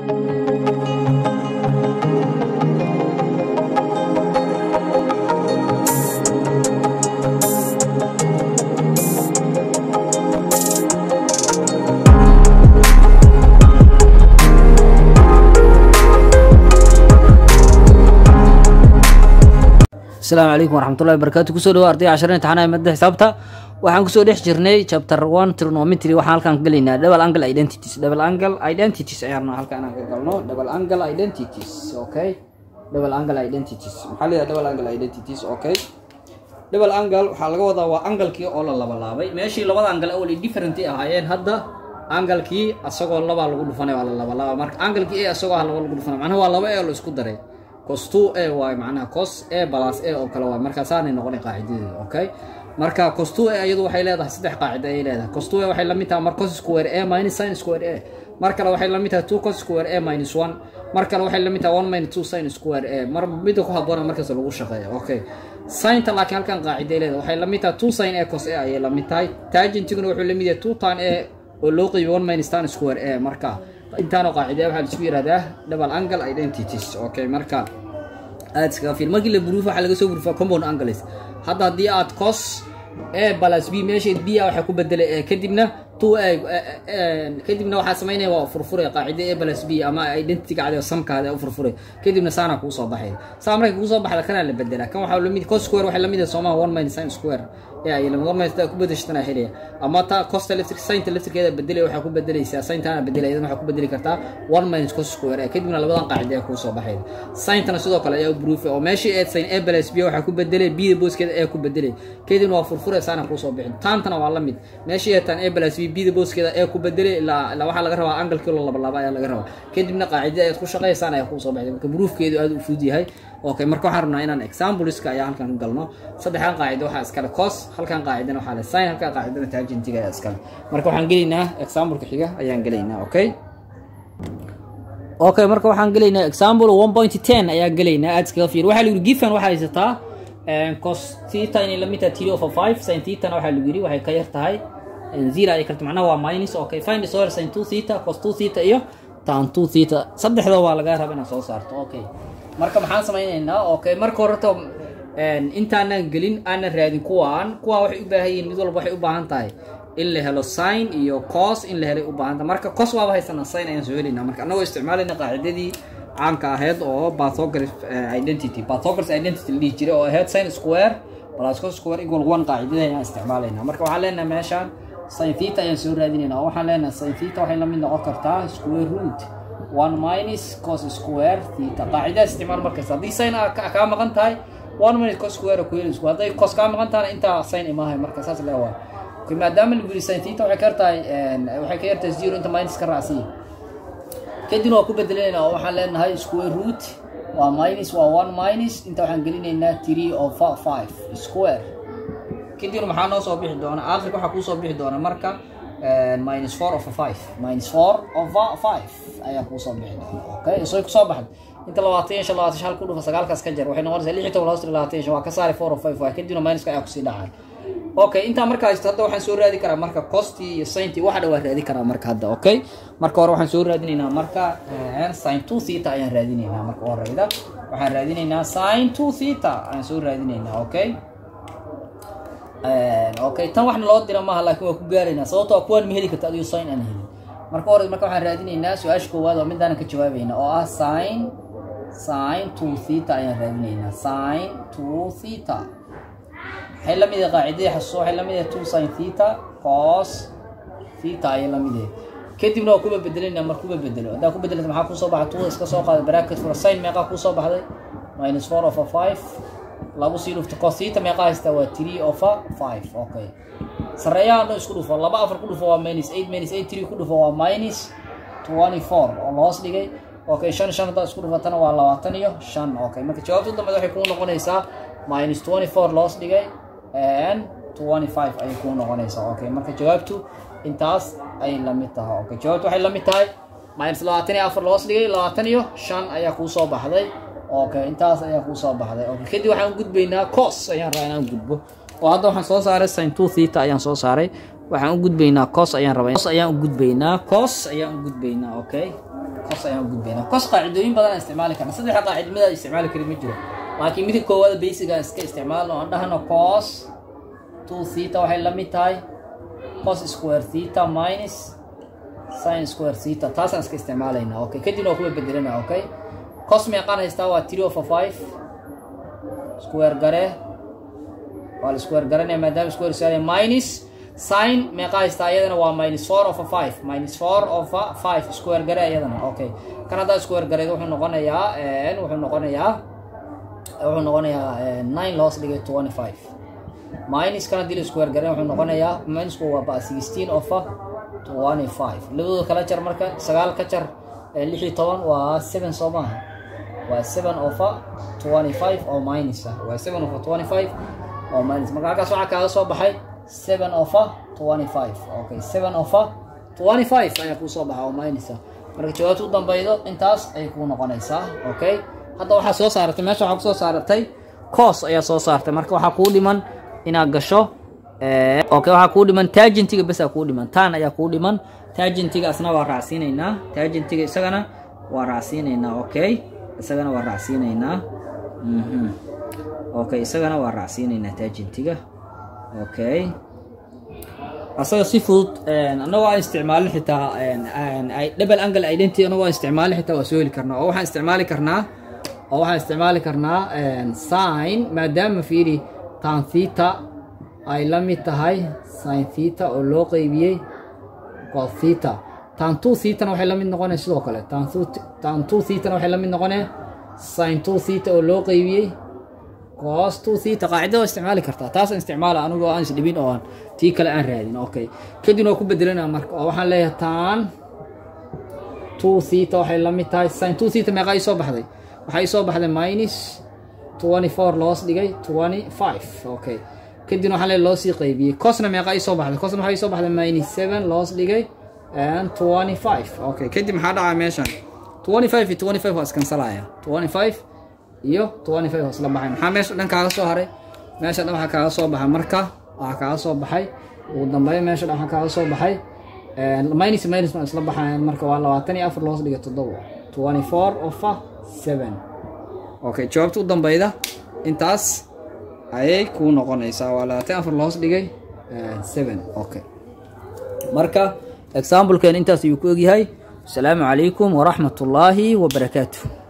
asalaamu calaykum waraxmatullahi wabarakatu kusoo dhawo arday cashar imtixaanaha madda xisaabta waxaan kusoo dhex jirnay chapter one trigonometry waxaan halkan ka gelaynaa double angle identities double angle identities ayaan halkan aan ka galno double angle identities okay double angle identities maxaa leeyahay double angle identities okay double angle waxaa laga wadaa waa angalkii oo la labalaabay meeshii labada angle awal different ahaayeen hadda angalkii asagoo labaa lagu dhufanay waa la labalaaba marka angalkii a asagoo laba lagu dhufanay macnaha waa laba e la isku daray cos two a waay macnaha cos a plus a oo kale waay marka saanay noqonay qaacidadeeda okay marka cos two a iyadu waxay leedahay saddex qaacida ayay leedahay cos two a waxay la mid tahay mar cos square a minus sin square a mar kale waxay la mid tahay two cos square a minus one mar kale waxay la mid tahay one minus two sin square a mar midda ku habboona markaas lagu shaqeeya okay sinta laakiin halkan qaaciday leedahay waxay la mid tahay two sin a cos a ayay la mid tahay tagentiguna wuxuu la mid yahay two tan a oo loo qeybiyo one minus tan square a marka intaanoo qaacidaya waxaa laisku yihahdaa double angle identities okay marka aad iskaga fiir markii la buruuf waxaa laga soo buruufaa compound angles hadda haddii aad cos a plus b meesheed b a waxaa ku bedelay e kadibna two a kadibna waxaa samaynaya waa furfuray qaacida a plus b ama identity gacda samkaada u furfuray kadibna saana kuu soo baxay saa markay kuu soo baxda kanaa la bedelaa kan waxaa lamid cos square waxay lamid yahay soomaha one minus sin square ku bedeshtanaa helaya ama ta costa electric sainta electrikeeda bedelay waxaa ku bedelaysaa saintana bedelay idan waxaa ku bedeli kartaa one minus cos square kadibna labadan qaacida ee kuu soo baxayda saintana sidoo kale ayaa u bruufay oo meeshii eed sain a plus b waxaa ku bedelay b da booskeeda ee ku bedelay kadibna waa furfuray saana kuu soo bixin taantana waa la mid meeshii eed tan a plus b b da booskeeda ee ku bedelay ilaa ilaa waxaa laga rabaa angalkii loo labalaba ayaa laga rabaa kadibna qaacida eed ku shaqeysaan ayaa kuu soo baxday marka bruufkeedu aad u fudud yahay okay marka waxaan rabnaa inaan exampleska ayaa halkan ka galno saddexdan qaacida waxaa iskale cos halkan qaacidana waxaa le sin halkan qaacidana tangentiga ayaa iskale marka waxaan gelaynaa exampleka xiga ayaan gelaynaa okay okay marka waxaan gelaynaa example one point ten ayaan gelaynaa aad iskaga fiir waxaa la yidhi given waxaa haysataa cos theta inay lamid tahay three over five sin thetana waxaa lagu yidhi waxay ka yar tahay zero ay karto macnaha waa minus okay find the soil sin two theta cos two theta iyo tan two theta saddexdoo waa laga raba inaad soo saarto okay marka maxaan samaynaynaa okay marka horeta intaanan gelin aanan raadin kuwaan kuwaan waxay u baahan yihiin mid walba waxay u baahan tahay in la helo sin iyo cos in la helay u baahan tahay marka cos waaba haysanaa sin ayaan soo helaynaa marka annagoo isticmaalayna qaacidadii caanka ahayd oo pathograph identity pathograph identity la dhihi jiray oo ahayd sin square plus cos square equal one qaacidada ayaan isticmaalaynaa marka waxaan leenahay meeshaan sin theta ayaan soo raadinaynaa waxaan leenahay sin theta waxay la mid noqon kartaa square root one minus cos square theta qaacidadaas isticmaal markasta haddii sin kaa maqan tahay one minus cos square ku heli hadday cos kaa maqan tahana intaa sin imaahay marka saas le waa maadaama lagu yiri sin theta waxay ka yartahay waxay ka yartahay zero inta minus ka raacsiya kadibna waa ku bedelanayna oo waxaan leenahay square root waa minus waa one minus inta waxaan gelinaynaa three over five square kadibna maxaa noo soo bixi doona aakhirka waxaa kuu soo bixi doona marka minus four over five minus four over five ayaa kuu soo bixi doona okay isay kusoo baxday inta labaatan iyo shan labaatan shan ku dhufa sagaalkaas ka jar waxay noqonaysaa lix iyo toban hoos labaatan iyo shan waa ka saari four over five waa kadibna minuska ayaa kusii dhacay okay intaa markaa haysto hadda waxaan soo raadi karaa marka costii iyo sintii waxa dhan waa raadi karaa marka hadda okay marka hore waxaan soo raadinaynaa marka sin two theta ayaan raadinaynaa marka horeyda waxaan raadinaynaa sin two theta ayaan soo raadinaynaa okay okay tan waxna loo dira maaha laakiin waa ku gaaraynaa sababtoo kuwaan ma heli karta adigo sin aan helin marka hore marka waxaan raadinaynaa su-aasha koowaad oo midaanan ka jawaabayna oo ah sin sin two theta ayaan raadinaynaa sin two theta waxay la mid yahay qaacidadii xasuuso waxay la mid yahay two sin theta cos theta ayay la mid yahay kadibna waa kuba bedelanaa mar kuba bedelo haddaa ku bedelata maxaa kusoo baxa two iska soo qaada bracket for sin meeqaa kusoo baxday minus four over five lagu sii dhufto cos theta meeqaa haystaa waa three over five okay sareeyaha dhan isku dhufo laba afar ku dhufo waa minus eight minus eight three ku dhufo waa minus twenty four oo loos dhigay okay shan shan haddaa isku dhufatana waa labaatan iyo shan okay marka jawaabta dambeed waxay kuu noqonaysaa minus twenty four loos dhigay and twenty five ayay kuu noqonaysaa okay marka jawaabtu intaas ayay la mid tahay okay jawaabtu waxay la mid tahay minus labaatan iyo afar loos dhigay labaatan iyo shan ayaa kuu soo baxday okay intaas ayaa kuu soo baxday okay kadib waxaan gudbaynaa cos ayaan rabaa inaan gudbo oo hadda waxaan soo saaray sin two theta ayaan soo saaray waxaan u gudbaynaa cos ayaan rabaa cos ayaan u gudbaynaa cos ayaan u gudbaynaa okay cos ayaan u gudbayna cos qaacidooyin badan aan isticmaali karna saddexa qaacida mid aan isticmaali karin ma jiro laakiin midka koowaad basic aan iska isticmaalno aan dhahno cos two theta waxay la mid tahay cos square theta minus sin square theta taasaan iska isticmaalaynaa okay kadibna waa kuwa bedelana okay cos meeqaan haystaa waa three over five square gare waa la square garanaya maadaama square square minus sin meeqa haystaa iyadana waa minus four over five minus four over five square gare iyadana okay kan haddaa square gareed wuxuu noqonayaa wuxuu noqonayaa wuxuu noqonayaa nine loos dhigay twenty five minus kan haddii la square garen wuxuu noqonayaa minusku waa ba sixteen over twenty five labadooda kala jar marka sagaal ka jar lix iyo toban waa seven soo maaha waa seven over twenty five oo minus ah waa seven over twenty five oo minus marka halkaas waxaa kaaga soo baxay seven over twenty five okay seven over twenty five ayaa kuu soo baxa oo minus ah marka jawaabta u dambeydo intaas ayay kuu noqonaysaa okay hadda waxaa soo saaratay meesha waxaa kusoo saaratay cos ayaa soo saartay marka waxaa kuu dhiman inaad gasho okay waxaa kuu dhiman tagentiga besaa kuu dhiman tan ayaa kuu dhiman tagentiga asna waa raacsiinaynaa tagentiga isagana waa raacsiinaynaa okay isagana waa raacsiinaynaa mhm okay isagana waa raacsiinaynaa tagentiga okay asaga si fudud anagoo aan isticmaalin xitaa double angle identity anagoo aan isticmaalin xitaa waa soo heli karnaa oo waxaan isticmaali karnaa oo waxaan isticmaali karnaa sin maadaama fiiri tan theta ay la mid tahay sin theta oo loo qeybiyey cos theta tan two thetana waxay la mid noqonee sidoo kale tan two thetana waxay la mid noqonee sin two theta oo loo qeybiyey cos two theta qaacidada waa isticmaali kartaa taasaan isticmaala anigoo aan isdhibin oo aan tii kale aan raadin okay kadibna waa ku bedelanaa marka oo waxaan leeyahay tan two theta waxay la mid tahay sin two theta meeqa ii soo baxday waxaa ii soo baxday minus twenty four loos dhigay twenty five okay kadibna waxaa leeyahay loo sii qaybiyey cosna meeqa ii soo baxday cosna waxaa ii soo baxday minus seven loos dhigay and twenty five okay kadib maxaa dhacaa meeshan twenty five iyo twenty five waa iskansalaya twenty five iyo twenty five hoos la baxay maxaa meesha dhan kaaga soo haray meesha dhan waxaa kaaga soo baxay marka waxaa kaaga soo baxay ugu dambeeya meesha dhan waxaa kaaga soo baxay minus minus ma isla baxayan marka waa labaatan iyo afar loos dhiga toddoba twenty four over seven okay jawaabta u dambeyda intaas ayay kuu noqonaysaa waa labaatan afar loos dhigay seven okay marka examplekeen intaas ayuu ku egyahay asalaamu calaykum waraxmat ullaahi wabarakaatuh